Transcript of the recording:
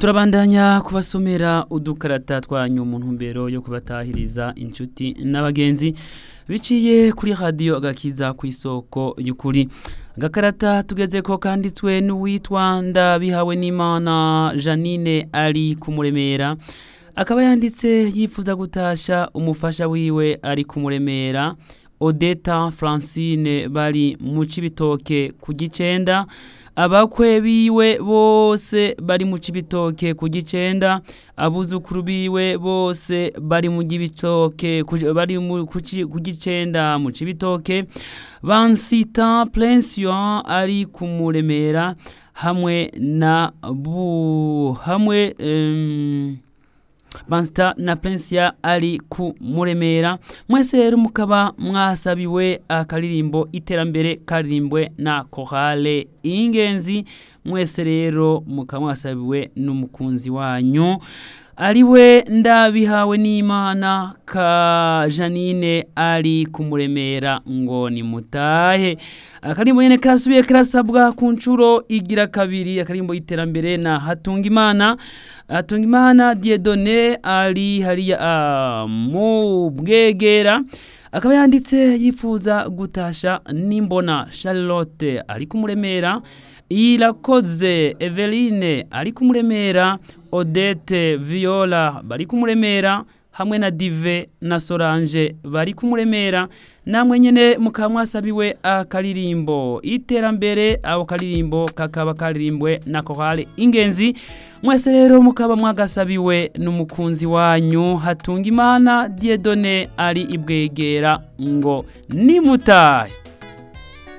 turabandanya kubasomera udukarata twanyu mu ntumbero yo kubatahiriza inshuti n'abagenzi biciye kuri radiyo agakiza ku isoko y'ukuri agakarata tugeze ko kanditswe n'uwitwa ndabihawe n'imana janine ari kumuremera akaba yanditse yifuza gutasha umufasha wiwe ari kumuremera odeta francine bari mu cibitoke ku gicenda abakwe biwe bose bari mu cibitoke ku gicenda abuzukuru biwe bose bari mu gibitoke bari ku gicenda mu cibitoke bansita plension ari kumuremera hamwe na bu hamwe um, Bansta na Prinsia ari ku muremera mwese rero mukaba mwasabiwe akaririmbo iterambere karirimbwe na Chorale ingenzi mwese rero mukaba mwasabiwe n'umukunzi wanyu ariwe ndabihawe n'Imana ka Janine ari kumuremera ngo ni mutahe akarimbo nyene karasubiye karasabwa ku ncuro igira kabiri akarimbo iterambere na hatunga imana hatunga imana Dieudonné ari hariya uh, mu bwegera akaba yanditse yifuza gutasha nimbona Charlotte ari kumuremera irakoze Eveline ari kumuremera Odette Viola bari kumuremera hamwe na Dive na Solange bari kumuremera namwe nyene mukaba mwasabiwe akaririmbo iterambere aho karirimbo kakaba karirimbwe na Chorale ingenzi mwese rero mukaba mwagasabiwe n'umukunzi wanyu hatunga imana Dieudonné ari ibwegera ngo nimutahe